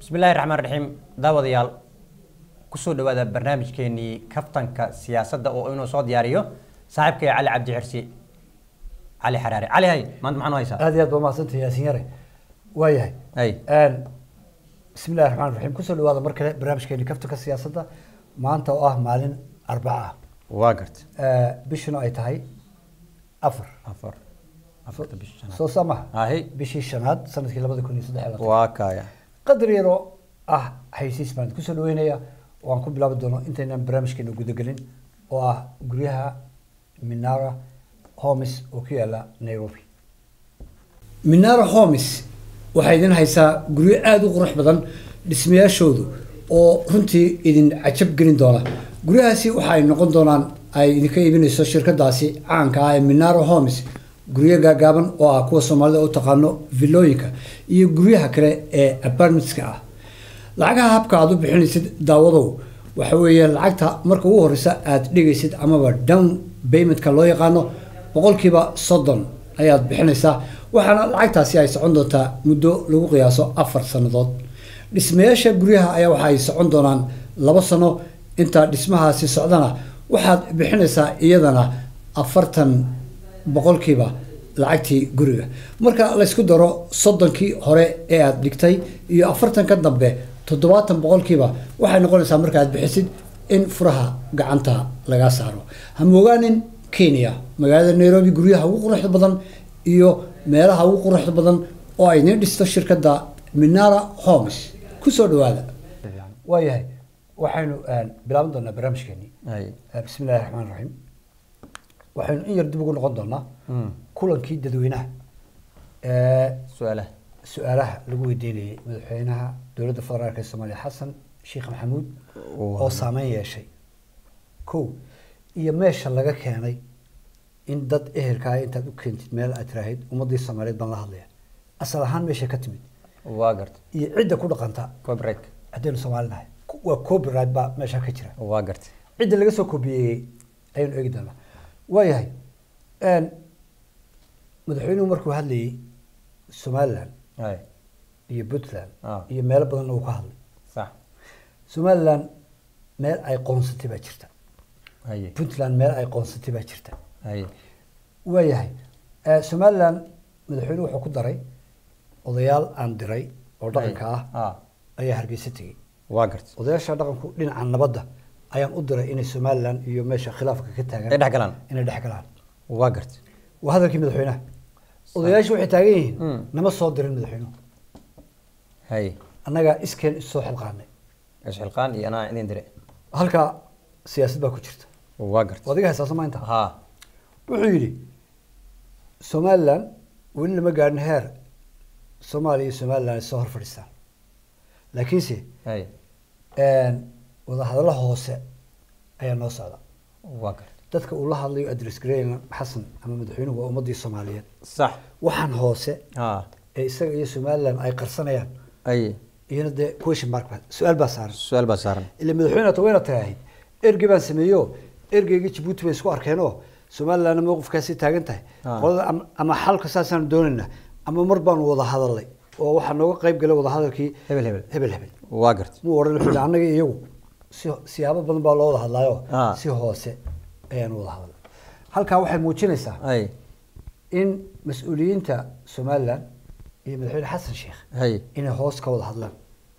bismillahi raxmaan raxiim daawadayaal kusoo dhawaada barnaamijkeenii kaftanka siyaasadda oo inuu soo diyaariyo saaxiibkay cali cabdi xirsi cali xaraare cali hay maanta maxaa noo haysaa aad iyo aad baa mahadsantahay yaasiin yare waayahay hay bismi llahi raxmaan raxiim kusoo dhawaada mar kale barnaamijkeeni kaftanka siyaasadda maanta oo ah maalin arbaca ah waa garta bishuna ay tahay afar afar afarta bisha shanaad soo samaha ahi bishii shanaad sanadkii labada kun iyo saddex iyo labaatan waa kaya qadar yaroo ah xaysiis baan kusoo dhaweynaya oo aan ku bilaabi doono intaynan barnaamijkeena gudagelin oo ah guryaha minara homes oo ku yaala nairobi minara homes waxay idin haysaa guryo aada u qurux badan dhismayaashoodu oo runtii idin cajab gelin doona guryahaasi waxa ay noqon doonaan ay idinka iibinayso shirkadaasi caanka ah ee minara homes guryo gaagaaban oo ah kuwa soomaalida u taqaano villooyinka iyo guryaha kale ee apartmentska ah lacagaha habka aad u bixinaysid daawadow waxa weeye lacagta marka ugu horeysa aad dhigaysid amaba down paymentka loo yaqaano boqolkiiba soddon ayaad bixinaysaa waxaana lacagtaasi ay socon doontaa muddo lagu qiyaaso afar sannadood dhismayaasha guryaha ayaa waxa ay socon doonaan labo sano inta dhismahaasi socdana waxaad bixinaysaa iyadana afartan boqolkiiba lacagtii guriga marka laysku daro soddonkii hore ee aada dhigtay iyo afartanka dambe toddobaatan boqolkiiba waxay noqonaysaa marka aad bixisid in furaha gacanta laga saaro ha moogaanin kenya magaalada nairobi guryaha ugu quruxda badan iyo meelaha ugu quruxda badan oo ay idin dhisto shirkadda minara homes kusoo dhawaada waayahay waxaynu bilaaban doonaa barnaamijkeeni hay bismi illahi raxmaan raxiim waxaynu in yar dib ugu noqon doonaa kulankii dadweynaha ee su-aalaha su-aalaha lagu weydiinayay madaxweynaha dowladda federaalk ee soomaaliya xasan sheekh maxamuud oo saameyn yeeshay kow iyo meesha laga keenay in dad ehelkaa intaad u keentid meel aad tiraahid ummadii soomaaliyeed baan la hadlaya asal ahaan meesha ka timid waa garta iyo cidda ku dhaqanta copyright haddaynu soomaali nahay waa copyright baa meesha ka jira waa garta cidda laga soo kobiyeeyey ayaynu eegi doonaa waayahay madaxweynuhu markuu hadlayey somaliland hay iyo puntland Ah. iyo meelo badanna uu ka hadlay sax somaliland meel ay qoonsatay baa jirta haye puntland meel ay qoonsatay baa jirta haye waayahay somaliland madaxweynuhu wuxuu ku daray odayaal aan diray oo dhaqanka ah ah ayaa hargeysa tegey waa garta odayaasha dhaqanku dhinaca nabadda ayaan u diray inay somaliland iyo meesha khilaafka ka taagan ay dhex galaan inay dhex galaan waa garta waa hadalkii madaxweynaha odayaashu waxay taagan yihiin Mm. nama soo dirin madaxweynuhu haye annagaa iskeen isoo xilqaanay isxilqaan iyo anaa idin dire halkaa siyaasad baa ku jirta waa garta adiga haysaasa maanta ha wuxuu yidhi somaliland weli lama gaadhin heer soomaaliya iyo somaliland ay soo hor fadhiistaan laakiinse haye wadahadallo hoose ayaa noo socda waa garta dadka uu la hadlayo adres gareyna xasan ama madaxweynuhu waa ummadii soomaaliyeed sax waxaan hoose ha ee isaga iyo somaliland ay qarsanayaan haye iyana dee question mark baa su-aal baa saaran su-aal baa saaran ila madaxweyne hata wayna tiraahid ergey baan sameeyo ergeygii jabuuti bay isku arkeenoo somalilandna mowqifkaasi taagan tahay Ah. qolada ama- ama xalka saasaan doonaynaa ama mar baanu wada hadalnay oo waxaa nooga qayb galay wada hadalkii Hebel, hebel. hebel hebel waa garta muu odhan wuxuu yidhi annaga iyo iyagu si siyaabo badan baa loo wada hadlaayo Ah. si hoose ayaanu wada hadalnay halkaa waxay muujinaysaa haye in mas-uuliyiinta somaliland iyo madaxweyne xasan sheekh haye inay hoos ka wada hadlaan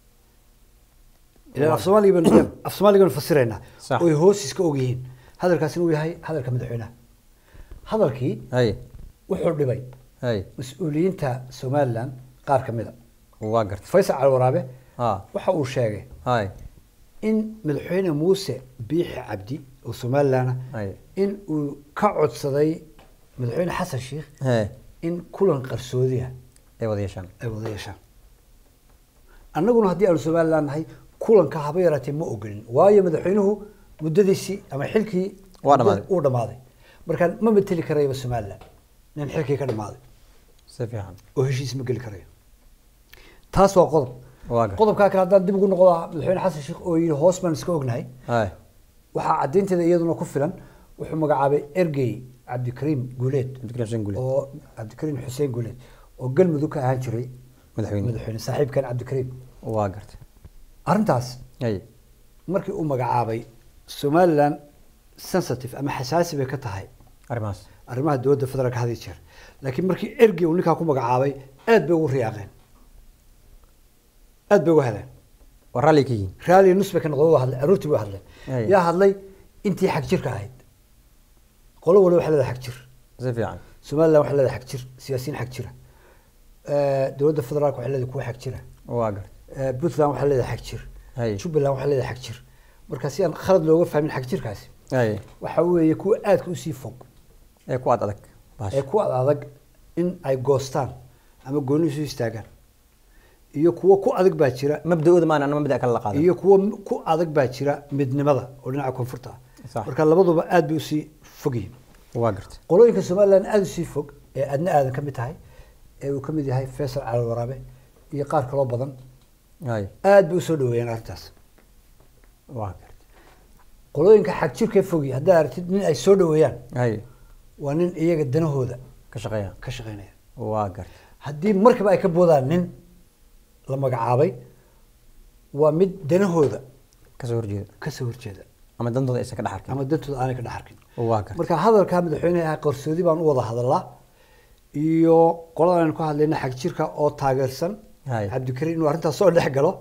ilan af soomaaliga baan af soomaaliga baan fasiraynaa Sax. oy hoos iska og yihiin hadalkaasina uu yahay hadalka madaxweynaha hadalkii haye wuxuu dhibay haye mas-uuliyiinta somaliland qaar ka mid a waa garta faysal cali waraabe ha waxa uu sheegay haye in madaxweyne muuse biixi cabdi oo somaliland ah haye in uu ka codsaday madaxweyne xasan sheekh haye in kulan qarsoodi ah ay wada yeeshaan ay wada yeeshaan annaguna haddii aanu somaliland nahay kulanka haba yaraatee ma ogolin waayo madaxweynuhu muddadiisii ama xilkii Waa dhammaaday. uu dhammaaday marka ma mateli karayaba somaliland nin xilkii ka dhammaaday si fiican oo heshiis ma geli karayo taas waa qodob waa garta qodobkaa kale haddaan dib ugu noqdo madaxweyne xasan sheekh oo yidhi hoos baan iska ognahay haye waxaa caddaynteeda iyaduna ku filan wuxuu magacaabay ergey cabdikariim guuleed Cabdikariim Xuseen Guuleed. oo cabdikariim xuseen guuleed oo galmudug ka ahaan jiray madaxweyne madaxweyne saaxiibkan cabdikariim waa gartay arrintaas hay markii uu magacaabay somaliland sensitive ama xasaasi bay ka tahay arrimahaas arrimaha dowladda federaalka had iyo jeer laakiin markii ergey uu ninkaa ku magacaabay aad bay ugu riyaaqeen aad bay uga heleen waa raalli ka yihiin raali nus bay ka noqdeen waa hadleen aroortii bay hadleen Ay. yaa hadlay intii xag jirka ahayd qolo waliba waxay leedahay xag jir si fiican somaliland waxay leedahay xag jir siyaasiyiin xag jira Eh, dowladda federaalka waxay leedahay kuwa xag jira waa gartay Eh, puntland waxay leedahay xag jir hay jubbaland waxay leedahay xag jir marka si aan khalad looga fahmin xag jirkaasi hay waxa weeye kuwa aadka usii fog ee ku ad adag ee ku ad adag in ay goostaan ama gooni isu istaagaan iyo kuwo ku adag baa jira mabda-ooda maan ana mabda kale la qaadan iyo kuwo m- ku adag baa jira midnimada oo dhinaca koonfurta ah Sax. marka labaduba aad bay usii fog yihiin waa gartay qolooyinka somaliland aada usii fog ee adna aadan ka mid tahay ee uu ka mid yahay faysal cali waraabe iyo qaar kaloo badan hay aad bay usoo dhaweeyeen arrintaas waa gartay qolooyinka xag jirkee fogi haddaad aragtid nin ay soo dhaweeyaan hay waa nin iyaga danahooda ka shaqeeya ka shaqeynaya waa gartay haddii markaba ay ka boodaan nin la magacaabay waa mid danahooda kasoo horjeeda kasoo horjeeda ama dantooda aysan ka dhex arkin ama dantooda aanay ka dhex arkin waa gartay marka hadalkaa madaxweyneha ah qarsoodi baan u wada hadalaa iyo qoladan aynu ka hadlayna xag jirka oo taageersan Hay. cabdikariim inuu arrintaas soo dhex galo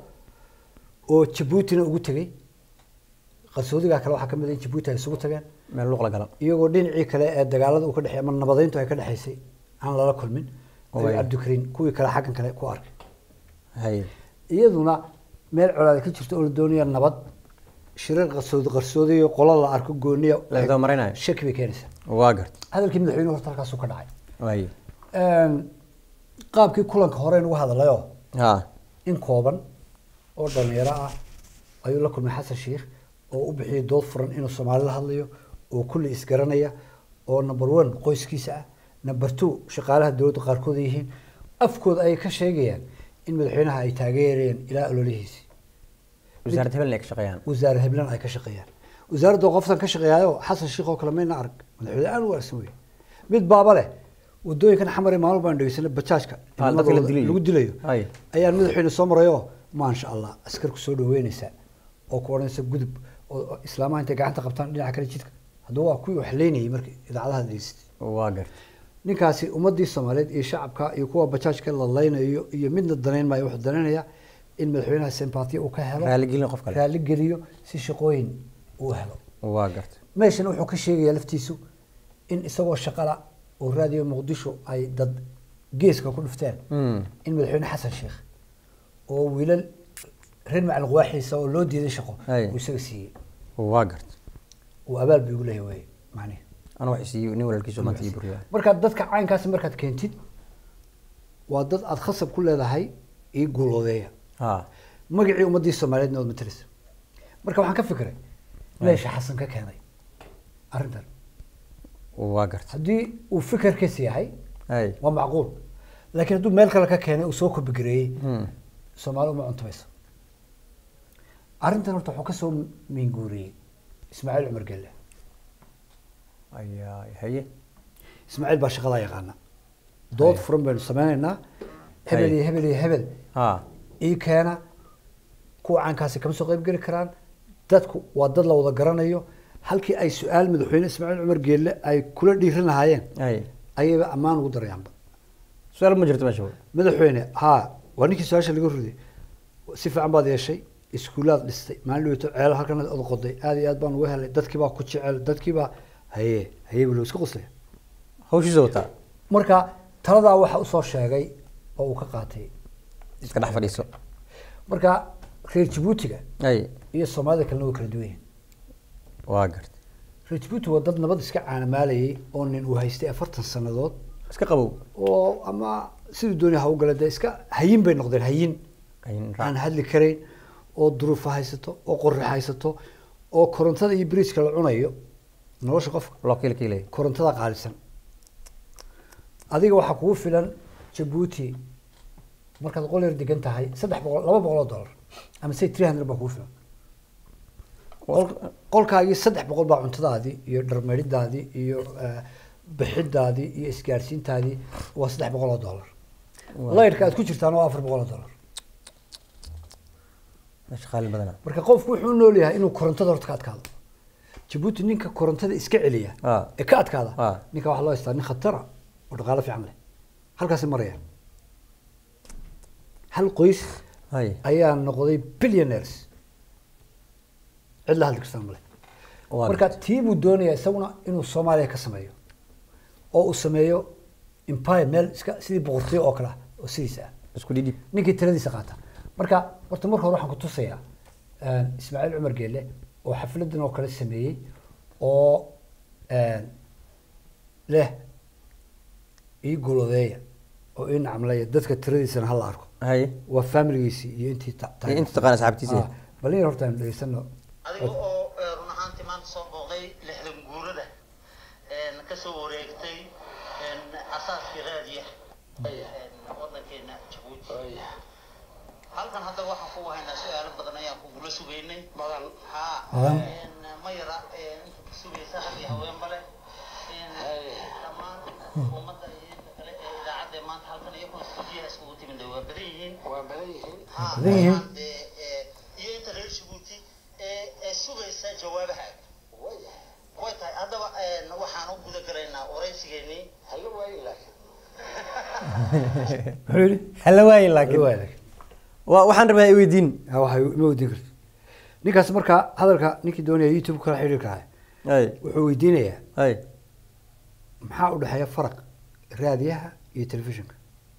oo jabuutina ugu tegey qarsoodigaa kale waxaa ka mid ah in jabuuti ay isugu tageen meel luuq la gala iyagoo dhinacii kale ee dagaalada uu ka dhexeey ama nabadeyntu ay ka dhexaysay aan lala kulmin ayuu Way. cabdikariim kuwii kale xaggan kale ku arkay hay iyaduna meel colaada ka jirto oo la doonaya nabad shirar qarsoodi qarsoodiyo qola la arko gooniya La isdaba marinayo. shaki bay keenaysaa waa gartay hadalkii madaxweynuhu horta halkaasuu ka dhacay way Een, qaabkii kulanka horeen uga hadlayoo ha in kooban oo dhalinyaro ah ayuu la kulmay xasan sheikh oo u bixiyey dood furan inuu soomaali la hadlayo oo kulli isgaranaya oo number one qoyskiisa ah number two shaqaalaha dowladda qaarkood ay yihiin afkooda ay ka sheegayaan in madaxweynaha ay taageerayeen ilaa ololihiisi wasaaradda hebelna ay ka shaqeeyaan wasaare heblan ay ka shaqeeyaan wasaaradda qoftan ka shaqeeyaayo xasan sheikh oo kale mayna arag madaxweyne aan u wanaagsan wey mid baaba leh wadooyinkan xamar maalmo baan dhegeysanay bajaajka Ah, dadka la nimadooda dilayo. lagu dilayo Ay. ayaan madaxweyne soo marayo maasha allah askar ku soo dhaweynaysa oo ku odhanaysa gudub oo oo islaamaha intay gacanta qabtaan dhinaca kale jidka haddaba waa kuwii wax leynayay markii idaacadaha degeysatay waa gartay ninkaasi ummadii soomaaliyeed iyo shacabka iyo kuwa bajaajka la laynayo iyo midna danayn maayo wuxuu danaynaya in madaxweynaha sympathy uu ka helo Raaligelin qof kale. raali geliyo si shaqooyin uu helo waa gartay meeshana wuxuu ka sheegayaa laftiisu in isagoo shaqala oo raadiyo muqdisho ay dad geeska ku dhufteen Mm. in madaxweyne xasan sheikh oo wiilal reer macalin waaxiisa oo loo diiday shaqo Ay. uu isaga siiyey waa gartay uu abaal bay ugu leeyahay wey macnihi ana wax isiiyo nin walaalkiisu maanta ii buriyaa markaad dadka caynkaasi markaad keentid waa dad aada khasab ku leedahay ii guuloodeeya ha magacii ummadii soomaaliyeedna waad matalaysa marka waxaan ka fikiray meesha xasan ka keenay arrintan waa gartay haddii uu fikirkiisa yahay hay waa macquul laakiin hadduu meel kale ka keenay uu soo kobigareeyey Hmm. soomaali uma cuntamayso arrintan horta wuxuu kasoo miinguuriyey ismaaciil cumar gelle ayaa haye ismaaciil baa shaqadaa yaqaana dood Ay. furan baynu sameynaynaa hebel Ay. iyo hebel iyo hebel ha ii keena kuwa caankaasi kama soo qayb geli karaan dadku waa dad la wada garanayo halkii ay su-aal madaxweyne ismaaciil cumar geelle ay kula dhiiran lahaayeen hay ayayba ammaan ugu darayaanba su-aal ma jirto meesha madaxweyne haa waa ninkii su-aasha laga riday si fiican baad yeeshay iskuulaad dhistay maalin dhaweyto ceelo halkan od qoday aad iyo aad baan uga helay dadkii baa ku jecel dadkii baa haye haye buu iska qoslaya hawshiisa wataa marka taladaa waxa usoo sheegay oo uu ka qaatay iska dhex fadhiiso marka reer jabuutiga hay iyo soomaalida kalena way kala duwan yihiin waa gartay reer jabuuti waa dad nabad iska caanamaalayay oo nin uu haystay afartan sannadood iska qabow oo ama siduu doonaya ha u gala dee iska hayin bay noqdeen hayin Hayin raac. aan hadli karayn oo duruufa haysato oo qorri haysato oo korontada iyo biriiska la cunayo nolosha qofka loo kiila kiilay korontada qaalisan adiga waxaa kugu filan jabuuti markaad qol yar degan tahay saddex boqol laba boqol oo dollar ama say three hundred baa kugu filan Qol- qolkaagii saddex boqol baa cuntadaadii iyo dharmeydhidaadii iyo eh, bixidaadii iyo isgaarsiintaadii waa saddex boqol oo dollar laydhka aad ku jirtaan waa afar boqol oo dollar shaqaale badana marka qofku wuxuu u nool yahay inuu korontada horta ka adkaado jabuuti ninka korontada iska celiya Ah. ee ka adkaada Ah. ninka waxaa loo haystaa nin khatara oo dhaqaalo fiican leh halkaasi maraya hal qoys hay ayaa noqday billionaires cid la hadli kartaa male Waa marka tii buu doonayaa isaguna inuu soomaaliya ka sameeyo oo uu sameeyo empire meel iska sidii boqortooyo oo kale ah oo sidiisa ah isku dhidhib ninkii tiradiisa qaata marka horta marka hore waxaan ku tusayaa een, ismaaciil cumar geelle oo xafladan oo kale sameeyey oo een, leh ii golodeeya oo ii nacmleeya dadka tiradiisana hala arko hay waa familigiisii iyo intii ta- iyo inta taqaana asxaabtiisa Ah, bal in yar horta aan dhegeysano adiga oo eh, run ahaantii maanta soo booqday lixdan guurada een, ka soo wareegtay een, asaaskii raadiya een, wadankeena jabuuti halkan hadda waxaan ku haynaa su-aalo badan ayaan kugula sugaynay badan ha Badan. een, ma yara een, inta ku sugaysa rag iyo haweenba leh een, dhammaan ummadda iyo inta kale ee idaacadda ee maanta halkan iyaguna stuudiyaha iskugu timid waa badan yihiin waa badan yihiin badan yihiin. iyo inta reer jabuuti ee ee sugaysa jawaabaha way tahay haddaba een, waxaan u guda galaynaa waraysigeennii hala waayi laakiin muxuu yidhi hala waayin laakiin Waa laakiin. Wa- waxaan rabaa i weydiin Ah, waxay ma weydiin karto ninkaas marka hadalka ninkii doonaya youtube kala xiriir karaa hay wuxuu weydiinayaa hay maxaa u dhexeeya faraq raadiyaha iyo telefishinka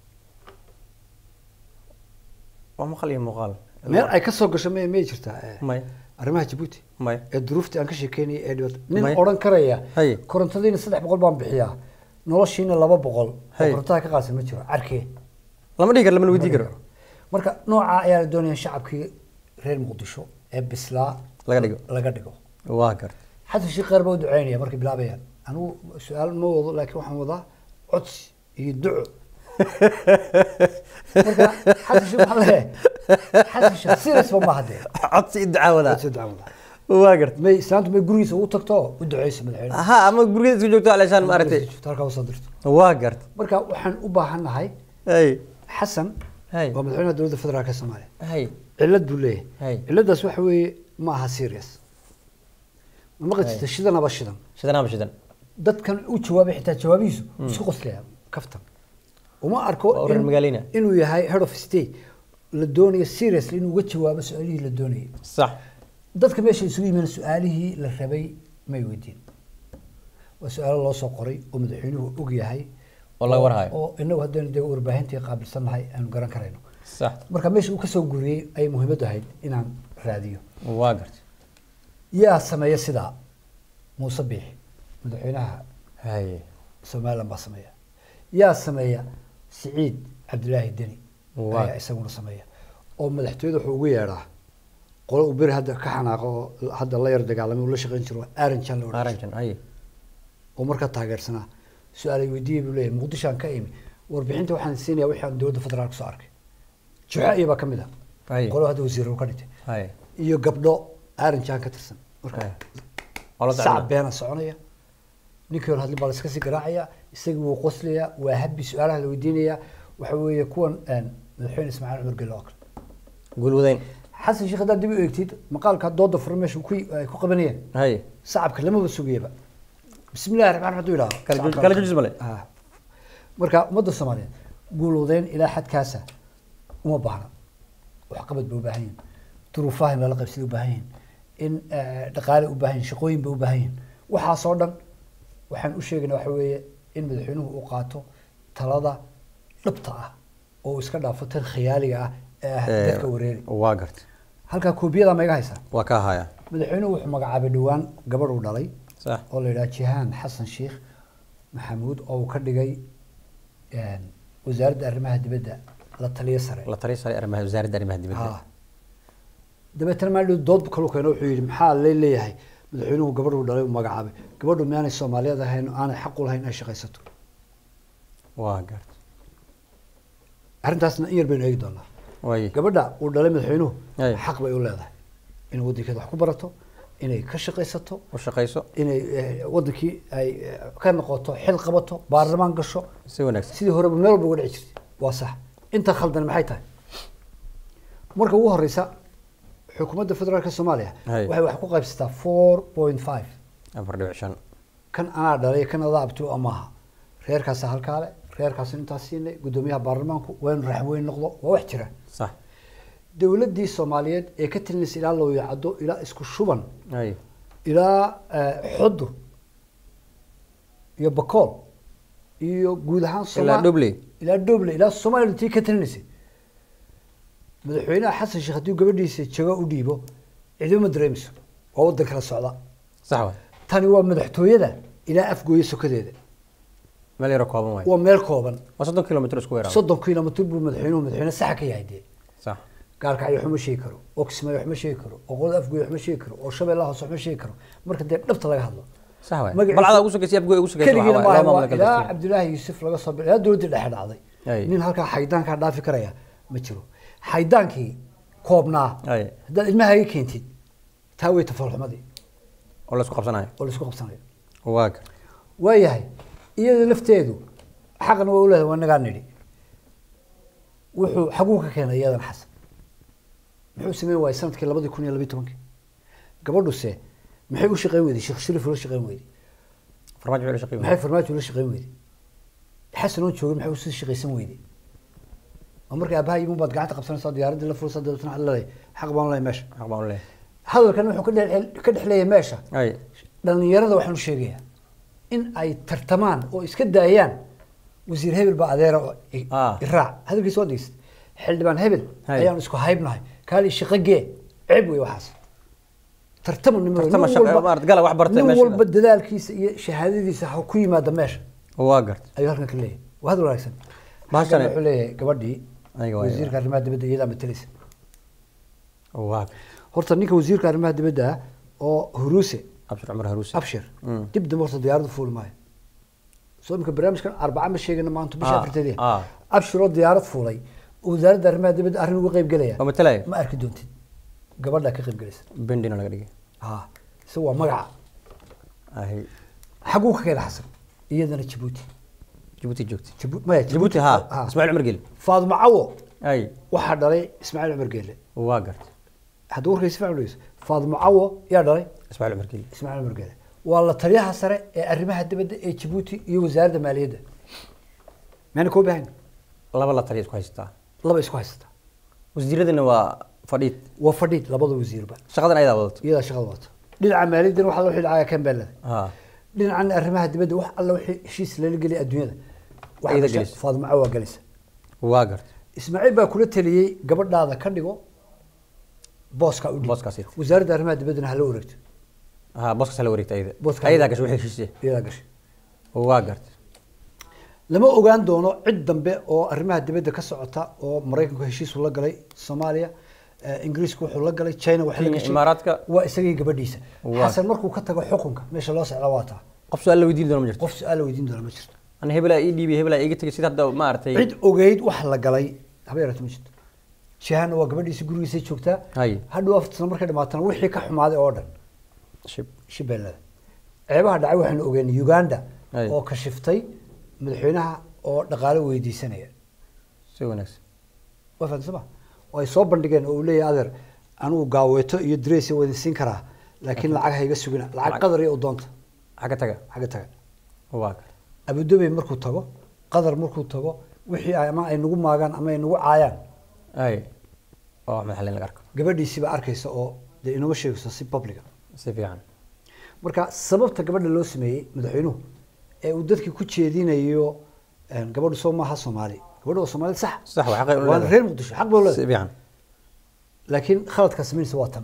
waa maqal iyo muuqaal meel ay ka soo gasho may may jirtaa eh, may arrimaha jabuuti may ee duruuftii aan ka sheekeynayay ee dhibata nin May. odhan karaya Haye. korontadiina saddex boqol baan bixiyaa noloshiina laba boqol oo Haye. korontada ka qaadsan ma jiro carkee lama dhigi karo lamana weydii karo marka nooca ayaa la doonaya in shacabkii reer muqdisho ee bislaa Laga dhigo. laga dhigo waa garta xasan sheekh qaar baa u duceynaya markay bilaabayaan anigu su-aal ma wado laakiin waxaan wadaa codsi iyo duco marka xasan sheekh waxaa leeyahay xasan sheekh serious-ba maaha dee codsi i dacaawadaa codsi duca wadaa waa garta may islaantu may gurigiisa ugu tagto u duceyso madaxweyne ha ama gurigeeda isku joogto aleshaan maaragtay halkaa usoo dirto waa garta marka waxaan u baahannahay hay xasan Hay. waa madaxweynaha dowladda federaalka soomaaliya hay cillad buu Hay. leeyahay cilladdaas waxa weeye ma aha serious ma maqli jirta shidanaba shidan shidan ama shidan dadkan u jawaabay xitaa jawaabihiisu isku qoslaya kaftan uma arko Waa reer in- magaalina. inuu yahay head of state la doonayo seriously inuu uga jawaabo su-aalihii la doonayay sax dadka meesha isugu yimaadeen su-aalihii la rabay may weydiin waa su-aalo loo soo qoray oo madaxweynuhu og yahay Oo laga warhayo. oo inagu haddaynu dee warbaahintii qaabilsannahay aanu garan karayno sax marka meesha uu kasoo guriyey ayay muhiimaddu ahayd inaan raadiyo waa garta yaa sameeya sidaa muuse biixi madaxweynaha hay somaliland baa sameeya yaa sameeya siciid cabdilaahi deni Waa. ayaa isaguna sameeya oo madaxtooyada wuxuu ugu yeedhaa qolo uu beri hadda ka xanaaqo oo hadda la yar dagaalamay uu la shaqayn jiro aranjan la odhan jiray. aranjan hay oo markaa taageersanaa su-aalay weydiiyey buu leeyahay muqdishoaan ka imi warbixinta waxaan siinaya wixii aan dowladda federaalka soo arkay juxa baa ka mid ah Ay. qolo hadda wasiir uu ka dhintay hay iyo gabdho aranjan ka tirsan marka Ay. Oo la sac socda. beena soconaya ninkii hore hadli baa la iska sii garaacaya isagii wuu qoslayaa waa habbi su-aalaha la weydiinayaa waxa weeye kuwan een, madaxweyne ismaaciil cumar gelle oo kale guulwadayn xasan sheekh haddaad dib u eegtid maqaalka dooda furan meesha ku ay ku qabanayeen hay sacabka lamaba sugayaba bismillahi raxmaan raxiim hadduu yidhahdo Kala jooj- sacabka kala la- joojis male. Ah. marka ummadda soomaaliyeed guulwadeyn ilaa xadkaasa uma baahna waxqabad bay u baahan yihin duruufaha meelo qaybsaday u baahan yihin in eh, dhaqaale u baahan yihin shaqooyin bay u baahan yihin waxaasoo dhan waxaan u sheegayna waxa weeye in madaxweynuhu uu qaato talada dhabta ah oo uu iska dhaafo tan khiyaaliga ah ee ah Eh, dadka wareeri waa garta halkaa koobiyada ma iga haysaa waa ka haya madaxweynuhu wuxuu magacaabay dhowaan gabadh uu dhalay sax oo la yidhaha jihaan xasan sheekh maxamuud oo uu ka dhigay een, wasaaradda arrimaha dibadda la taliyo sare la taliya sare arrimaha wasaaradda arrimaha dibadda Ha. dabeetana maalin dood kalu keeno wuxuu yidhi maxaa la leeyahay madaxweynuhu gabadhu dhalay uu magacaabay gabadhu miyaanay soomaaliyeed ahayn oo aanay xaq u lahayn inay shaqaysato waa garta arrintaasna in yar baynu eegi doonaa way gabadha uu dhalay madaxweynuhu Ay. xaq bay u leedahay inay waddankeeda wax ku barato inay ka shaqaysato u shaqayso inay eh, wadankii ay eh, ka noqoto xil qabato baarlamaan gasho si wanaagsan sidii horeba meel walba uga dhici jirtay waa sax inta khaldan maxay tahay marka ugu horeysa xukuumadda federaalka soomaaliya Hay. waxay wax ku qaybsataa four point five afar dhibic shan kan anaa dhalay kan adaa abti u amaaha reerkaasa halkaale reerkaasa intaas siinay guddoomiyaha baarlamaanku waa inu raxweyn noqdo waa wax jira sax dowladdii soomaaliyeed ee ka talinaysa ilaa looyacado ilaa isku shuban hay ilaa eh, xudur iyo bakool iyo guud ahaan Soma- Ilaa Dobley. ilaa doble ilaa soomaaliya intii ka talinaysay madaxweynaha xasan sheekh haddii gabadhiisa jago u dhiibo cidima dareemayso waa waddan kala socda sax waay tani waa madaxtooyada ilaa afgooye sokadeeda meel yaro kooban waay waa meel kooban waa soddon kilomitr isku weeraan soddon kilomitr buu madaxweynuhu madaxweyne saxa ka yahay dee sax gaalkacyo waxma sheegi karo oo kismaayo waxma sheegi karo oo qolada afgooye waxma sheegi karo oo shabeellaha hoose waxma sheegi karo marka dee dhabta laga hadlo sax waay Magaciisa- balcada ugu sokaysa abgoy ugu sokaysa keligiina waxaa waay maaha laba waa maamul ilaa kala cabdilaahi yuusuf laga soo bil ilaa dowladdii dhexe dhacday Ay. nin halkaa xaydaankaa dhaafi karaya ma jiro xaydaankii koobnaa Ay. haddaad ilmahaaga keentid taa wey tafalxumadii oo la isku qabsanayo oo laisku qabsanayo waa gar waayahay iyada lafteedu xaqna waa uleedahay waa nagaa nidhi wuxuu xaguu ka keenay iyadan xasan muxuu sameyn waayey sanadkii labadii kun iyo labiyi tobankii gabadhuse maxay u shaqeyn weyday sheekh shariif ula shaqeyn weyday farmaajo wixii la shaqeeyo maxay farmaajo ula shaqeyn weyday xasan oon joogin maxay usii shaqaysan weyday oo markay aabaha imun baad gacanta qabsanaysaa diyaaraddii la furaysaa dabeetana waxaad leedahay xaq baan leeyahay meesha xaq baan u leeyahay hadalkan wuxuu ka dhex ka dhex leeyahay meesha ay dhalinyarada waxaan u sheegayaa in ay tartamaan oo iska daayaan wasiir hebel baa adeera oo i- Ah. iraac hadalkiisa waa dhegeystay xildhibaan hebel Hay. ayaan isku haybnahay kaali shaqo gee ceeb wey waxaas tartama nin Tartama nin shaqo, walba- maarad gala wax bartay nin meesha. walba dadaalkiisa iyo shahaadadiisa ha ku yimaada meesha waa gart ayuu halkan ka leeyahay waa hadal wanaagsan Bahashane- Xaggan wuxuu leeyahay gabadhii Ayaga waa- wasiirka arrimaha dibadda iyadaa matalaysa waa gar horta ninka wasiirka arrimaha dibadda ah oo huruuse abshir cumar haruusi abshir Mm. dib dambe horta diyaaradu fuuli maayo soo imika barnaamijkan arbaca ma sheegana maanta bisha Ah, afarteedii ah. abshir oo diyaarad fuulay oo wasaaradda arrimaha dibadda arrin uga qayb gelaya oo matalaya ma arki doontid gabadhaa ka qayb gelaysa bendina laga dhigay ha isaga waa magaca ahi xaguu ka keena xasan iyadana jabuuti jabuuti joogtay Jabu- maya jabuuti ha ismaaciil cumar geli faadimo cawo ay waxaa dhalay ismaaciil cumar geele waa gart hadduu warkay si fiican u dhegeyso faadimo cawo yaa dhalay ismaaciil cumar geli ismaaciil cumar geele waa la taliyaha sare ee arrimaha dibadda ee jabuuti iyo wasaaradda maaliyadda maana koo baahan laba la taliya isku haysataa laba isku haysata wasiiradina waa fadhiid waa fadhiid labada wasiirba shaqadan ayadaa wadato iyadaa shaqada wata dhinaca maaliyaddana waxa wixii dhacaya kambeelada ha dhinacan arrimaha dibadda wax alla wixii heshiis lala geliya adduunyada Ayada waxa gelaysa. faadimo cawo waa gelaysa waa gart ismaaciil baa kula taliyey gabadhaada ka dhigo booska u dhig Booskaas it. wasaaradda arrimaha dibaddana hala wareegto ha booskaas la wareegta ayada Booskaas- ayadaa gashay wixii heshiisye iyadaa gashay waa gart lama ogaan doono cid dambe oo arrimaha dibadda ka socota oo maraykanku heshiis uu la galay soomaaliya eh, ingiriisku wuxuu la galay china waxa la Kenya, gashay Imaaraadka. waa isagii gabadhiisa Waa. xasan markuu ka tago xukunka meesha loo socda waa taa qof su-aal la weydiin doona ma jirto qof su-aal la weydiin doona ma jirto ana hebelaa ii dhiibay hebelaa iiga tegay sida hadda maaragtay cid ogeyd wax la galay haba yaraata ma jirto jihana waa gabadhiisa gurigiisay joogtaa Hay. hadhow afar sano markay dhamaatana wixii ka xumaaday oo dhan shib shibeellada ceebaha dhacay waxaanu ogeynay uganda Hay. oo kashiftay madaxweynaha oo dhaqaale weydiisanaya si wanaagsan waa fahamsan ma oo ay soo bandhigeen oo uu leeyahay adeer anigu gaaweeto iyo dress waa idin siin karaa laakiin lacag ha iga sugina lacag Lacag- qadar iyo udoonta xagga taga xagga taga waa gart abudabey markuu tago qadar markuu tago wixii ay ama ay nagu maagaan ama ay nagu caayaan ay waa wax madaxleen laga arko gabadhiisiibaa arkaysa oo dee inoma sheegayso si publica si fiican marka sababta gabadha loo sameeyey madaxweynuhu ee uu dadkii ku jeedinayo een, gabadhu soo maaha soomaali gabadhu waa soomaali sax sax waa xaqay u waa leedahay. reer muqdisho xaq baa u si leedahay fiican laakiin khaladkaa samaynaysa waa tan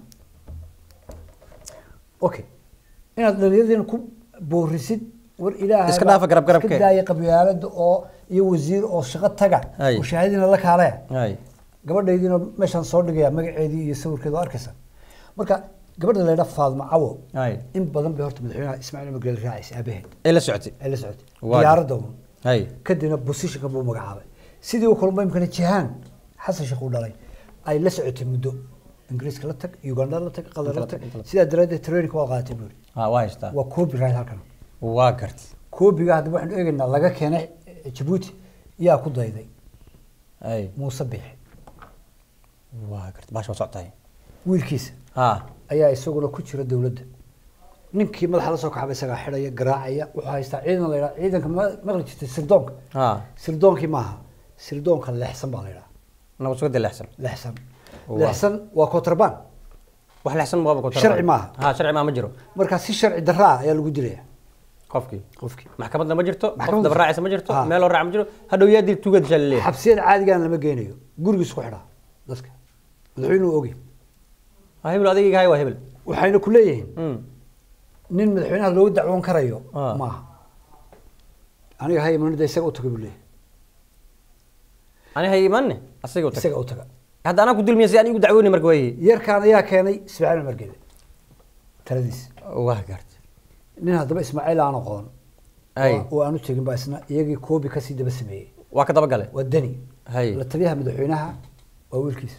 okay inaad dhalinyaradiina ku boorisid war ilaahay Iska baa- dhaafa garab garabke. iska daaya qabyaalada oo iyo wasiir oo shaqo taga Ay. oo shahaadadiina la kaalaya ay gabadhaydiina meeshaan soo dhigaya magaceedii iyo sawirkeeda oo arkaysa marka gabadha la yidhaha faadma cawo ay in badan bay horta madaxweynaha ismaaciil umar geeli raacaysa aabaheed ay la socotay ay la socotay Waa. diyaaradda un ay kadibna positionka buu magacaabay sidii oo kale imkana jihaan xasan sheekh uu dhalay ay la socotay muddo ingiriiska la tag uganda la tag qatar la tag Inta la tag. sidaa daraaddeed training waa qaadatay buu yidhi ha waa haystaa waa copyright halkan waa gart koobiga haddaba waxaanu eegaynaa laga keenay eh, jabuuti yaa ku dayday ay muuse biixi waa gart baasha waa socotahay wiilkiisa ha ayaa isaguna ku jira dowladda ninkii madaxa la soo kaxaba isagaa xidhaya garaacaya wuxuu haystaa ciidan la yidhaha ciidanka ma- maqli jirtay sirdoonka ha sirdoonkii maaha sirdoonka leexsan baa la yidhaha nabad sugada leexsan leexsan Waa. leexsan waa contraband wax leexsan ma qabo Sharci maaha. ha sharci maaha ma jiro marka si sharci darra ah ayaa lagu dilaya qofkii qofkii maxkamadna ma jirto qof Maxkamadda- daba raacaysa ma jirto Ha. meel loo raaca ma jiro hadhow yaa dil tuugad shaa laleeyahay xabsiyada caadigaan lama geynayo gurigiis ku xidhaa dadka madaxweynuhu ogi ha hebel adigayga hay waa hebel waxayna ku leeyihiin Mm. nin madaxweynaha looga dacwoon karayo Ah. maaha aniga hay imanida isaga u taga buu leeyahay ani hay imaanne asiga u tag isaga u taga hadda anaa ku dulmiya si aan igu dacwooni marka waaye yarkaan ayaa keenay ismaaciil margede taladiis waa gaartay nin haddaba ismaaciil aan aqoon Ay. oo- oo aan u tegin baa isna iyagii koobi kasii daba sameeyey waa ka daba gale waa deni Hay. la taliyaha madaxweynaha waa wiilkiisa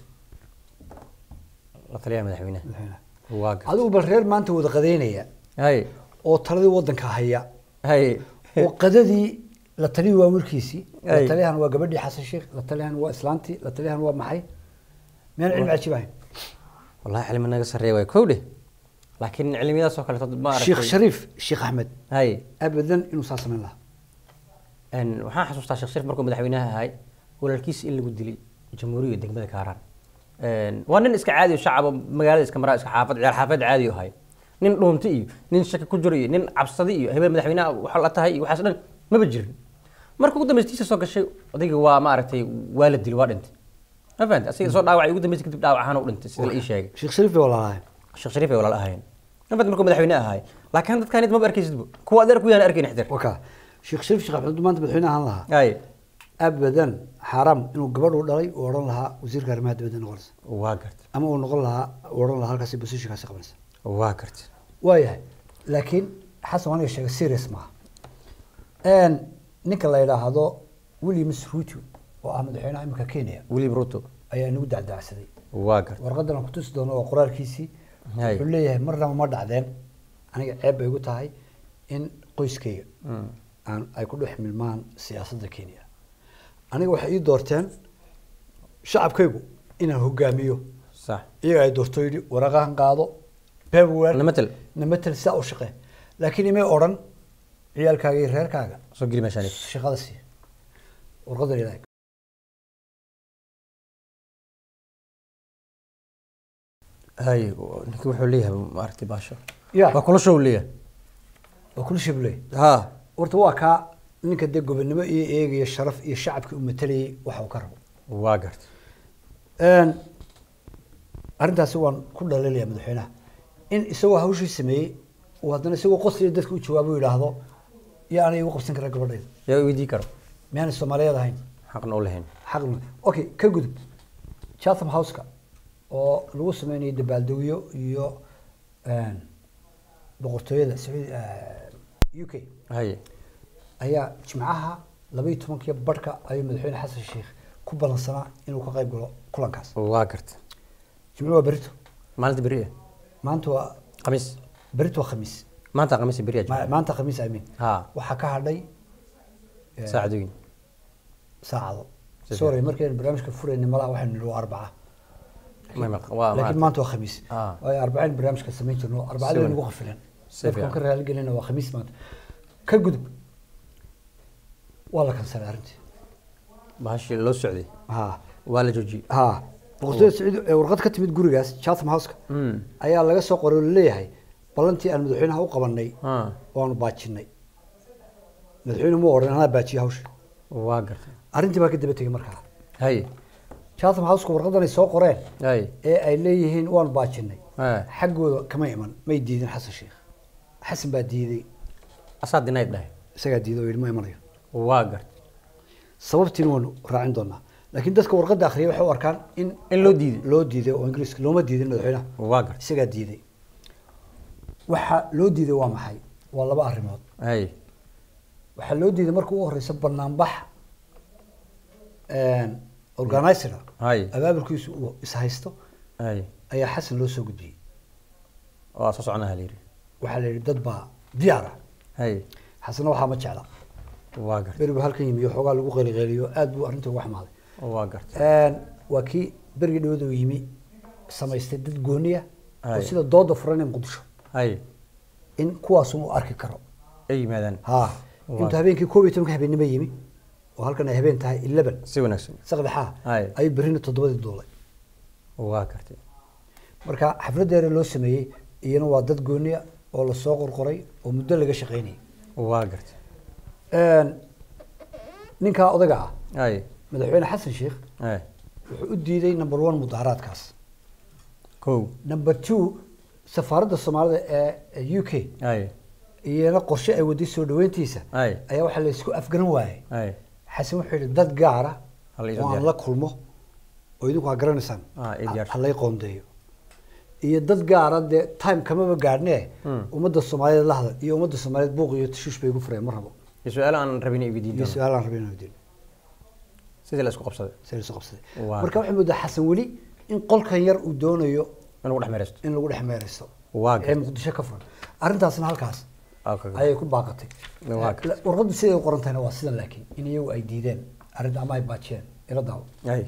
la taliyaha madaxweynaha madaxweynaha waa gaartay adigu bal reer maanta wada qadeynaya hay oo taladii wadanka haya hay oo qadadii la taliyii waa wiilkiisii la Ay. taliyahan waa gabadhii xasan sheekh la taliyahan waa islaantii la taliyahan waa maxay miyaan cilmi cajiib ahayn wallahi cilmi naga sarreeya waay kow dheh laakiin cilmiyadaas oo kaleeto ma aragtay sheekh shariif sheekh axmed hay abadan inuu saa samayn lahaa Een, waxaan xasuustaa sheekh shariif markuu madaxweynaha ahay walaalkiis in lagu dilay jamhuuriyadda degmada kaaraan Een, waa nin iska caadi oo shacab oo magaalada iska maraa iska xaafad ciyaar xaafad caadi oo ahay nin dhuunti iyo nin shaki ku jiro iyo nin cabsadi iyo hebel madaxweynaha waxa la tahay iyo waxaas dhan maba jirin marka ugu dambeystiisa soo gashay odayga waa maaragtay waa la dilay waa dhintay ma fahanti asiga soo dhaawacay ugu dambeysay kadib dhaawac ahaan u dhintay sida la ii sheegay sheekh shariif bay walaalahay sheekh shariif ay walaal ahaayeen ma fahanti markuu madaxweyne ahay laakiin dadkaan maba arkaysidba kuwa adeer ku yahan arkayn xdir waka sheekh shariif sheekh axmed maanta madaxweyne ahaan lahaa hay abadan xaaraam inuu gabadh u dhalay uu odhan lahaa wasiirka arrimaha dibadda noqonaysa waa gartay ama uu noqon lahaa uu odhan lahaa halkaasi bosishinkaasi qabanaysa waa gartay waayahay laakiin xasan waa aniga sheegay serious maaha n ninka la yidhaahdo williams ruto oo ah madaxweynaha imika kenya william ruto ayaa inagu dacdacsaday waa gartay warqadan aan kutusi doono waa qoraalkiisii Hay. wuxuu leeyahay marnaba ma dhacdeen aniga ceeb bay igu tahay in qoyskayga Mm. aan ay ku dhex milmaan siyaasadda kenya aniga waxay ii doorteen shacabkaygu inaan hogaamiyo sax iyaga ay doorto yidhi waraqahan qaado paperwork namatel namatel saa u shaqee laakiin imay odhan ciyaalkaaga iyo reerkaaga soo geli meeshaan shaqada sii warqadan ilaag hay ninki wuxuu leeyahay maaragtay baasho Ya. waa kula show leeyahay waa kula shibley ha horta waa kaa ninka dee gobonimo iyo eegaya sharaf iyo shacabkii u matalayay waxa uu ka rabo waa gartay Een, arrintaasi waan ku dhaliilaya madaxweynaha in isagoo hawshii sameeyey uu haddana isagoo qosliya dadka u jawaabo u yidhaahdo yaa ana igu qabsan kara gabadhayda yaa weydii karo miyaanay soomaaliyeed ahayn xaqna u lahayn xaq ma okay ka gudub chatham houseka oo lagu sameynayo dabaaldegyo iyo een, boqortooyada sacuudi u k hay ayaa jimcaha laba iyo tobankiyo barhka ayuu madaxweyne xasan sheekh ku ballansanaa inuu ka qayb galo kulankaas waa gartay jimcuhu waa berito maalinta beri ah maanta waa khamiis berito waa khamiis maanta khamiis beri ah Ma- maanta khamiis amin ha waxaa ka hadhay eh, saacadooyin saacado Si sorry markaynu barnaamijka furayna malaha waxaynu nidhi waa arbaca Ma- ma- waa laakiin maaragtay. maanta waa khamiis Ah. waayo arbaceen barnaamijka samayn jirno arbacada Si nagu wan- qafilan si dadkaan fiican. ka raaligelina waa khamiis maanta ka gudub waa la kansalay arrintii bahashii loo socday ha waa la joojiyey ha boqortooyada sacuudi ee warqad ka timid gurigaas chatham houseka Mm. ayaa laga soo qoray oo laleeyahay ballantii aan madaxweynaha u qabanay ha waanu baajinay madaxweyne mu odhan anaa baajiye hawsha waa gartay arrintii baa ka daba tegey markaa hay chatham houseka warqadan ay soo qoreen hay ee ay leeyihiin waanu baajinay ha xaggooda kama iman may diidin xasan sheekh xasan baa diiday asaa dinayd dhahay isagaa diiday oo yidhi ma imanayo waa gartay sababtiina waanu raacin doonaa laakiin dadka warqadda akhriyay waxay u arkaan in in loo diiday loo diiday oo ingiriiska looma diidin madaxweynaha waa gartay isagaa diiday waxa loo diiday waa maxay waa laba arrimood hay waxaa loo diiday marka ugu horeysa banaanbax organizer hay abaabulkiisu uu ishaysto hay ayaa xasan loo soo gudbiyey waa soo soconaha la yidhi waxaa la yidhi dad baa diyaar ah hay xasanna waxaa ma jecla waa gartay beri buu halkan yimi oo xoogaa lagu qeeliqeeliyo aad buu arrinta uga xumaaday waa gartay waa kii berigii dhawada uu yimi samaystay dad gooniya oo Hay. sida dooda furan ee muqdisho hay in kuwaas uu arki karo ay yimaadaan ha Waa. intuu habeenkii koob iyo tobanka habeenimo yimi oo halkan ay habeen tahay eleven si wanaagsan saqdexaa Hay. ayuu berrina toddobadii duulay waa gartay marka xafladeera loo sameeyey iyana waa dad gooniya oo lasoo qorqoray oo muddo laga shaqaynayay waa gartay ninkaa odaga ah hay madaxweyne xasan sheikh hay wuxuu u diiday number one mudaharaadkaas kow number two safaaradda soomaalida ee u k hay iyana qorshe ay waday soo dhaweyntiisa Ay. ayaa waxaa la isku afgaran waayey hay xasan wuxuu yidhi dad gaara Ha la iso oo aan diyaar. la kulmo oo idinku aa garanaysaan Ah, ii diyaarsan. ha lay qoondeeyo iyo dad gaara dee time kamaba gaadhne Hmm. ummadda soomaaliyeed la hadal iyo ummadda soomaaliyeed buuq iyo tashuush bay igu fureen ma rabo iyo su-aalo aan rabin inay weydiin iyo doono su-aalaan rabin inaan weydiino sidii la isku qabsaday sida isu qabsaday Waa. marka waxay moodaa xasan weli in qolkan yar uu doonayo in lagu dhex meeraysto in lagu dhex meeraysto Waa ee gartay. muqdisho ka furan arrintaasna halkaas Ah, ka- ayay ku baaqatay Waa gartay. La- warqaddu siday u qoran tahayna waa sidan laakiin in iyagu ay diideen arrinta ama ay baajiyeen ila daawo hay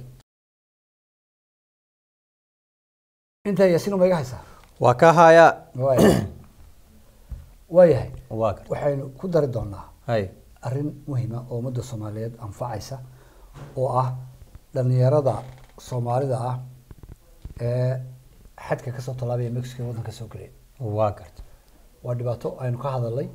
intaa yaasiin ma iga haysaa waa ka haya waayahay waayahay waa gartay waxaynu ku dari doonaa hay arrin muhiima oo ummadda soomaaliyeed anfacaysa oo ah dhalinyarada soomaalida ah ee xadka kasoo tallaabaya mexico ee waddanka soo gelaya waa gartay waa dhibaato aynu ka hadalnay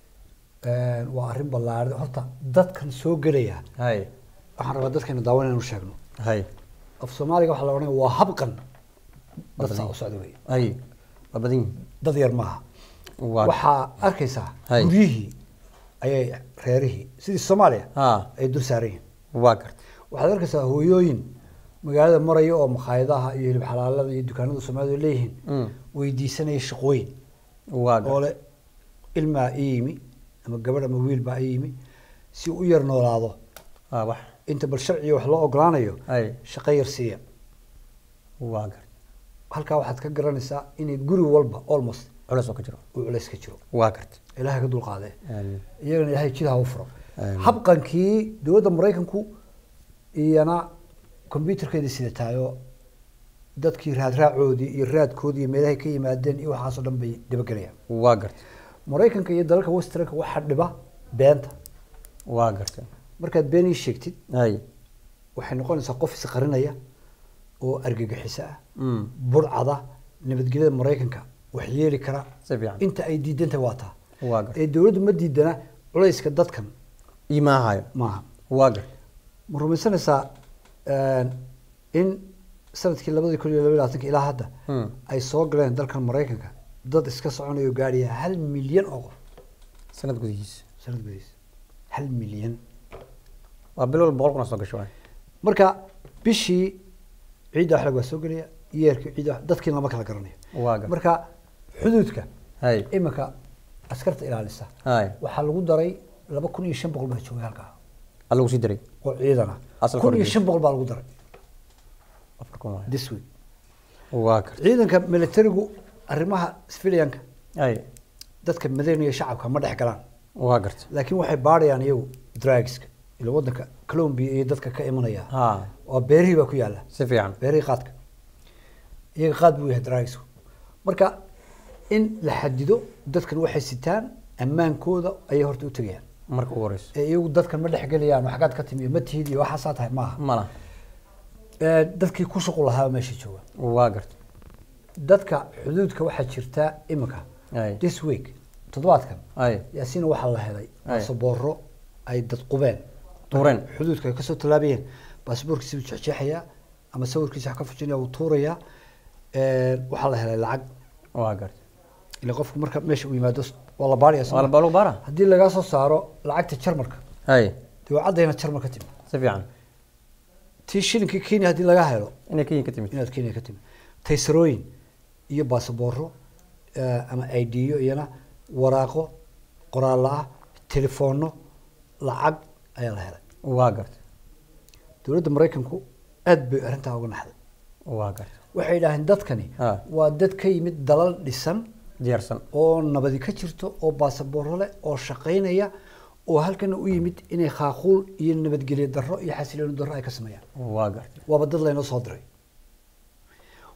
waa arrin ballaaran horta dadkan soo gelaya hay waxaan rabaa dadkaynu daawan inaynu sheegno hay af soomaaliga waxaa la odhanaya waa habqan dad saa u socda wey hay waa badan yihiin dad yar maaha waa waxaa arkaysaa Hay. guryihii ayay reerihii sidii soomaaliya ha ay dul saaran yihiin waa gartay waxaad arkaysaa hooyooyin magaalada maraya oo makhaayadaha iyo hilib xalaalada iyo dukaanada soomaalidu leeyihiin Mm. weydiisanaya shaqooyin waa oo gartay le ilmaa ii yimi ama gabadh ama wiil baa ii yimi si uu u yar noolaado ah wax inta bal sharciga wax loo ogolaanayo hay shaqo yar siiya waa gartay halkaa waxaad ka garanaysaa inay guri walba almost culeys oo ka jiro uu culays ka jiro waa gartay ilaahay ka dulqaadee Aamin. iyagana ilaahay jid ha u furo Aamin. habqankii dowladda maraykanku iyana combyuterkeedii sidataayoo dadkii raadraacoodii iyo raadkoodii iyo meelahay ka yimaadeen iyo waxaasoo dhan bay dabagelayaan waa gartay maraykanka iyo dalalka westernka waxaa dhiba beenta waa gartay markaad been ii sheegtid hay waxay noqonaysaa qof isqarinaya oo argagixiso ah Mm. burcada nabadgelyada maraykanka wax yeeli kara si fiican inta ay diidantahay waa taa waa gartay ee dowladdu ma diidana culayska dadkan imaahayo maaha waa gartay ma rumaysanaysaa in sanadkii labadii kun iyo laba iyo labaatanka ilaa hadda Hmm. ay soo galeen dalkan maraykanka dad iska soconayo gaadhaya hal milyan oo qof sanad gudihiisa sanad gudihiisa hal milyan waa bil walba boqol kun oo soo gasho waay marka bishii ciidda waxlag waa soo gelaya yeerkii ciidda wax- dadkii lama kala garanayo waa gartay marka xuduudka hay iminka askarta ilaalisa hay waxaa lagu daray laba kun iyo shan boqol baa joogay halkaa alla lagu sii daray oo ciidan ah Asalka kun iyo hore shan boqol baa lagu daray afar kun waay this week waa gartay ciidanka militarigu arrimaha civilianka hay dadka madaniga iyo shacabka ma dhex galaan waa gartay laakiin waxay baadhayaan iyagu drugska ila wadanka colombia iyo dadka ka imanaya ha oo beerihii baa ku yaala si fiican beerihii qaadka iyaga qaad buu yahay drugsku marka in la xadido dadkan waxay sitaan ammaankooda ayay horta u tegayaan marka ugu horeyso ee iyagu dadkan ma dhexgelayaan waxgaad ka timi iyo ma tihid iyo waxaasaa tahay maaha mala Ee, dadkii ku shuqul lahaa meesha jooga waa gartay dadka xuduudka waxaa jirta imika hay this week toddobaadkan hay yaasiina waxaa la helay Ay. baasabooro ay dad qubeen tuureen xuduudka ay kasoo tallaabayeen baasaboorkiisa buu jeexjeexayaa ama sawirkiisa wax ka fujinaya wuu tuurayaa Ee, waxaa la helay lacag waa gartay ila qofku marka meesha uu yimaado waa la baaraya waa la baalu baara haddii lagaa soo saaro lacagta jarmarka hay dee waa caddayna jarmar ka timi si fiican tii shilinkii kenya haddii lagaa helo inay kenya ka timid inaad kenya ka timi taysarooyin iyo baasabooro eh, ama idiyo iyana waraaqo qoraallo ah telefoonno lacag ayaa la helay waa gartay dowladda maraykanku aad bay arrintaa uga naxday waa gartay waxay yidhaaheen dadkani Ha. waa dad ka yimid dalal dhisan diyaarsan oo nabadi ka jirto oo baasabooro leh oo shaqaynaya oo halkana u yimid inay khaaquul iyo nabadgelyo darro iyo xasilooni darro ay ka sameeyaan waa gartay waaba dad laynoo soo diray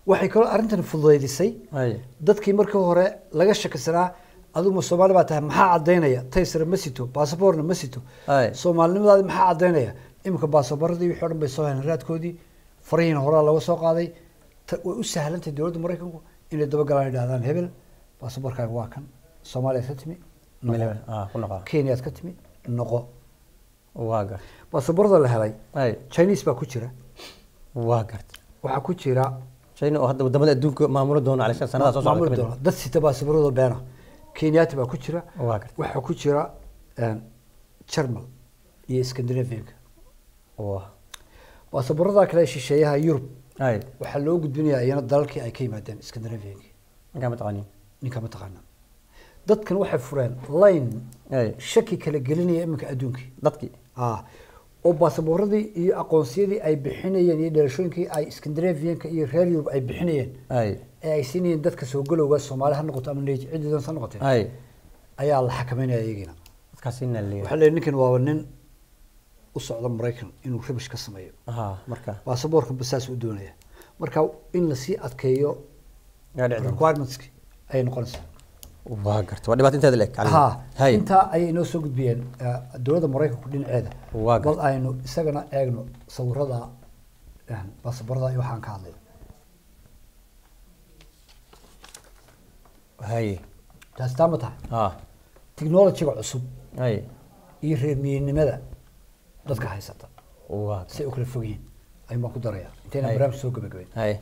waxay kaloo arrintan fududaydisay hay dadkii markii hore laga shakisanaa adigu soomaali baa tahay maxaa cadaynaya taysara ma sito baasaboorna ma sito Ay. soomaalinimadaadi maxaa cadaynaya iminka baasaboorradii wixii o dhan bay soo heleen raadkoodii farihiina horaa laga soo qaaday Ta- way u sahlantahay dowladda maraykanku inay dabagalaan idhahdaan hebel baasaboorkaaga waa kan soomaaliyaad ka timi noqo. Meel- ah ku noqo kenyaad ka timi noqo waa gart baasaboorda la helay hay chinese baa ku jira waa gart waxaa ku jira china oo hadda wadamada adduunka maamula doona calayshan sanadaha soo socda maamuli kamid doona dad sita baasaboorada beena kenyaati baa ku jira waa gart waxaa ku jira jarmal iyo scandinavianka waa baasaboorada kale ee shisheeyaha yurub hay waxaa loo gudbinayaa iyana dalalkii ay ka yimaadeen scandinavianka ninkaa ma taqaanin ninka mataqaana dadkan waxay fureen line hay shaki kala gelinaya iminka adduunkii dadkii ah oo baasaboorradii iyo aqoonsiyadii ay bixinayeen iyo dhalashooyinkii ay scandinavianka iyo reer yurub ay bixinayeen hay ee ay siinayeen dadka soo galowga soomaali ha noqoto ama neej ciddi doonta ha noqotee hay ayaa la xakameynaya iyagiina dadkaasi inaa leeyahay waxaa leeyahay ninkan waaba nin u socda maraykan inuu rabish ka sameeyo ha marka baasaboorka basaas u doonaya marka in lasii adkeeyo yaa dhici doonta requirementski ayay noqonaysaa waa gart waa dhibaato inteeda leeg ha hay intaa ayay inoo soo gudbiyeen eh, dowladda maraykanku dhinaceeda Waa gar- bal aynu isagana eegno sawirada eh, baasaboorada iyo waxaan ka hadlay hay taasi taa ma tahay ha technologyga cusub hay iyo reermiyenimada dadka haysata waa say u kala fog yihiin ayuun baan ku daraya intayna Hay. barnaamij soo gabagabeyn hay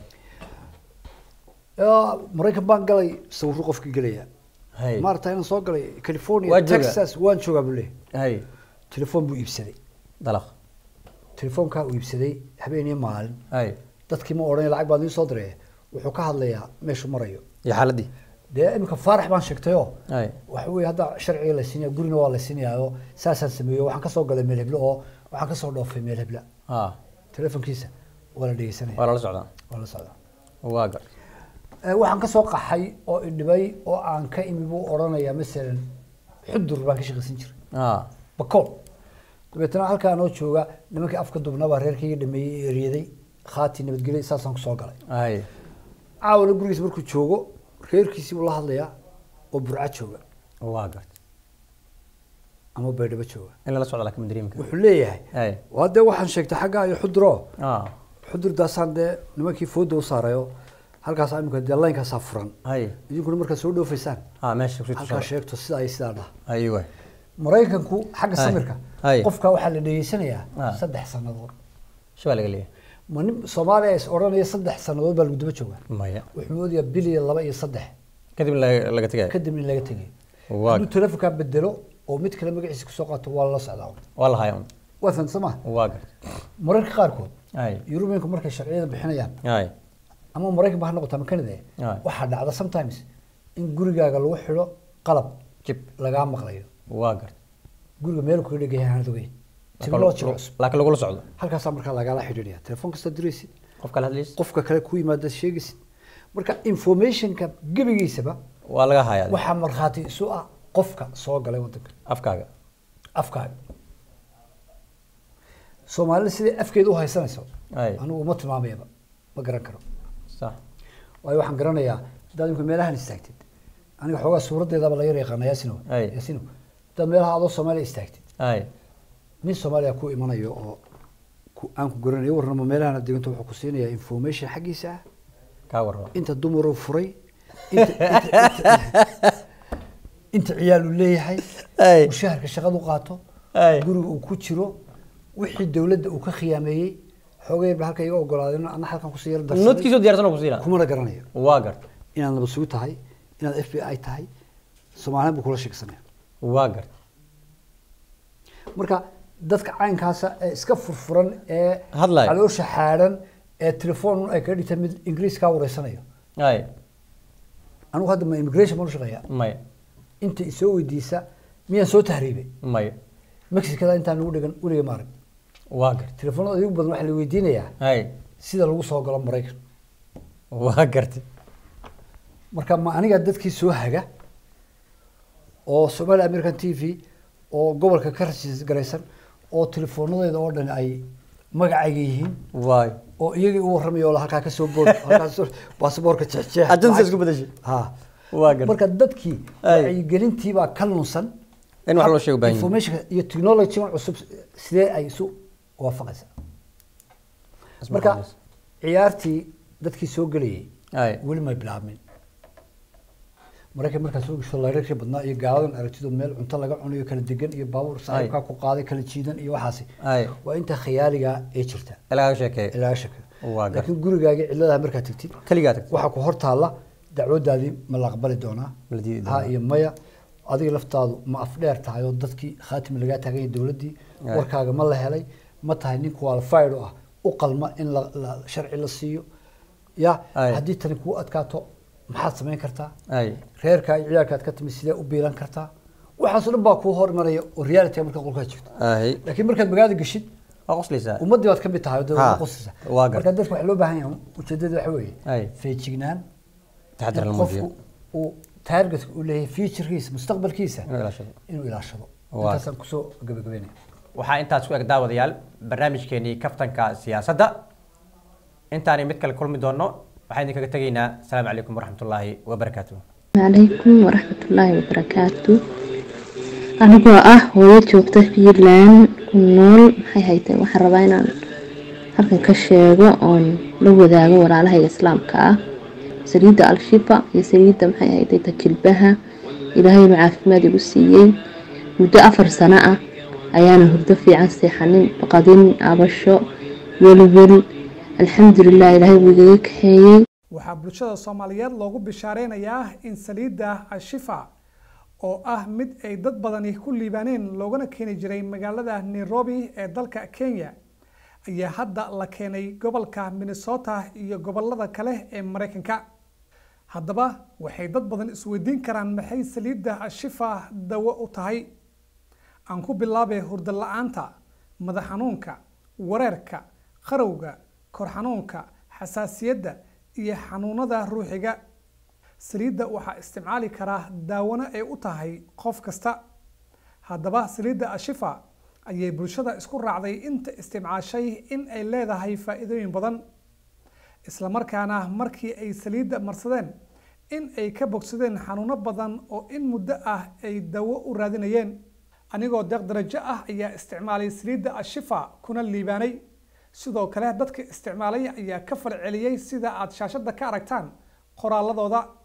Eh, maraykan baan galay sawirro qofkii gelaya hay maarata inaan soo galay california Waa joogaa? texas waan joogaa buu leeyahay hay telefoon buu iibsaday dalaq telefoonkaa uu iibsaday habeen iyo maalin hay dadkii ma odhan lacag baad ii soo diray wuxuu ka hadlayaa meeshu marayo iyo xaaladii dee iminka faarax baan sheegtayoo hay waxa weye hadda sharciga la siinaya gurina waa la siinayaoo saasaan sameeyo waxaan kasoo galay meel heblo oo waxaan kasoo dhoofay meel hebla ha telefoonkiisa waa la dhegeysanaya waa lala socdaa waa la socdaa waa gart Eh, waxaan kasoo qaxay oo idhibay oo aan ka imi buu odhanayaa masalan xudur baan ka shaqaysan jiray ha bakool dabeetana halkaa anoo jooga nimankii afka dubnabaa reerkayga dhameeyey ee eryaday khaati nabadgelyo saasaan kusoo galay hay caawala gurigiisa markuu joogo reerkiisii buu la hadlayaa oo burca jooga waa gart ama baydhabo jooga in lala socda laakiin ma dareemi karo wuxuu leeyahay hay waa dee waxaan sheegtay xaggaa iyo xuduro ha xudurdaasaan dee nimankii fooda u saarayo halkaas imika dee laynkaasaa furan hay idinkuna markaad soo dhoofaysaan ha meesha kusii halkaa tusada sheegto sidaa iyo sidaa dhaha hay waay maraykanku xagga Hay. samirka Hay. qofka waxaa la dhegeysanayaa Ah. saddex sannadood shabaa laga leeyahay ma nin soomaaliya is odhanaya saddex sannadood baa lagu daba joogaa maya wuxuu moodayaa bil iyo laba iyo saddex kadib laga laga tegaya kadib in laga tegay Waa- hadduu telefonkaa bedelo oo mid kale magaciisa kusoo qaato waa lala socdaa waa la haya un waa fahamta soo maha waa gart mararka qaarkood hay yurubiyanku markay sharciyada bixinayaan hay ama maraykan ba ha noqota ama canada Aye. waxaa dhacda sometimes in gurigaaga lagu xidho qalab jib lagaa maqlayo waa gart guriga meel kuga dhegaya aanad ogeyn technology cusub laakiin lagula socdo halkaasaa markaa lagala xidhiidhaya telefoon kasta diraysid qof kale hadlaysa qofka kale ku yimaada sheegaysid marka informationka gebigiisaba waa laga hayaa waxaa markhaati isu ah qofka soo galay wadanka afkaaga afkaaga soomaalida sidai afkeeda u haysanayso Ay. anigu uma tilmaamayaba ma garan karo sax waayo waxaan garanayaa haddaad imika meelahan istaagtid aniga xoogaa suuraddeedaba la yar yaqaana yaasino Ay. yaasino haddaad meelaha adoo soomaaliya istaagtid hay nin soomaaliya ku imanayo oo ku- aan ku garanayo warnamo meelahan aad deganto wuxuu ku siinayaa information xaggiisa ah kaa warraba inta dumaruu furay inta inta- inta- inta ciyaal uu leeyahay Ay. mushaharka shaqadu qaato Ay. guriga uu ku jiro wixii dowladda uu ka khiyaameeyey xoogay ba halka iga ogolaadeen ana halkan kusii yar darsaday noodkiisoo diyaarsan oo ku siina kumana garanayo waa gart inaad nabad sugu tahay inaad f b i tahay soomaaliyan buu kula sheegsanaya waa gart marka dadka caynkaasa ee iska furfuran ee Hadlayo. caloosha xaadhan ee telefoon ay kaga dhigtay mid ingiriis kaa wareysanayo hay anigu hadda ma immigration baan u shaqeeyaa maya inta isoo weydiisa miyaan soo tahriibay maya mexicada intaan nagu dhigan weliga maarag waa gart telefoonada igu badan waxaa la weydiinayaa hay sida lagu soo galo maraykan waa garti marka ma aniga dadkii soo haga oo somali american t v oo gobolka ka rasis garaysan oo teleefoonadeeda oo dhan ay magacayga yihiin waay oo iyagii u warramayo oo la halkaa ka soo bood halkaas soo- baasaboorka jeexjeex Agency isku bedeshay. ha Waa gar- marka dadkii Ay. wacyigelintii baa ka lunsan In wax loo sheego baahan yahay. information iyo technology cusub sidee ay isu waafaqaysaa marka ciyaartii dadkii soo gelayay Ay. weli may bilaabmin maraykan markaa soo gasho layrarkii badnaa iyo gaaladan aragtidu meel cunto laga cunayo kala degan iyo baabuur saaxiibkaa ku qaaday kala jiidan iyo waxaasi Ay. waa inta khiyaaliga ee jirta lagaga sheekeeyo ilaa shaka Waa gar- laakiin gurigaaga ciladaha markaa tagtid keligaa tagtay waxaa ku hor taalla dacwadaadii ma la aqbali doonaa Ma la diidi ha doonaa? iyo maya adiga laftaadu ma afdheer tahay oo dadkii khaatim lagaa taagan yahay dowladdii Ay. warkaaga ma la helay ma tahay nin qualified u ah u qalma in la, la sharci la siiyo ya Ay. haddii tani kuu adkaato maxaad samayn kartaa ay reerkaa iyo ciyaalkaad ka timid sidee u biilan kartaa waxaasoo dhan baa kuu hormaraya oo reality markaa qolkaa jirto ay laakiin markaad magaalada geshid waa qoslaysaa ummaddii baad ka mid tahay oo dee Ha, waa qosaysa waa gar- marka dadka waxaa loo baahan yahay ujeedada waxa weeye Ay. feejignaan taxadar la in muujiyo qofku uu taargetka uu leeyahay futurekiisa mustaqbalkiisa inuu ilaashado inuu ilaashado Waa. intaasaan kusoo gabagabeynaya waxaa intaas ku eg daawadayaal barnaamijkeenii kaftanka siyaasadda intaani mid kale kulmi doono waxaan idinkaga tegaynaa asalaamu calaykum waraxmatullaahi wabarakaatuh calaykum waraxmatullaahi wabarakaatu anigoo ah hooyo joogta fiinland ku nool maxay haytay waxaan rabaa inaan halkan ka sheego oon la wadaago walaalahayga islaamka ah saliidda al-shifa iyo saliidda maxay haytay tajilbaha ilaahay inuu caafimaad igu siiyey muddo afar sano ah ayaana hurdo fiican seexanin baqadin abasho welwel alxamdulilah ilaahay wuu igaga kaxeeyey waxaa bulshada soomaaliyeed loogu bishaareynayaa in saliidda ashifa oo ah mid ay dad badani ku liibaaneen loogana keeni jiray magaalada nairobi ee dalka kenya ayaa hadda la keenay gobolka minnesota iyo gobolada kale ee maraykanka haddaba waxay dad badan isweydiin karaan maxay saliidda ashifa dawo u tahay aan ku bilaabay hurdo la-aanta madax xanuunka wareerka qarowga kor xanuunka xasaasiyadda iyo xanuunada ruuxiga saliidda waxaa isticmaali karaa daawano ay u tahay qof kasta haddaba saliidda ashifa ayay bulshada isku raacday inta isticmaashay in ay leedahay faa'iidooyin badan isla markaana markii ay saliidda marsadeen in ay ka bogsadeen xanuuno badan oo in muddo ah ay dawo u raadinayeen anigoo deeq darajo ah ayaa isticmaalay saliidda ashifa kuna liibaanay sidoo kale dadka isticmaalay ayaa ka falceliyey sida aad shaashadda ka aragtaan qoraaladooda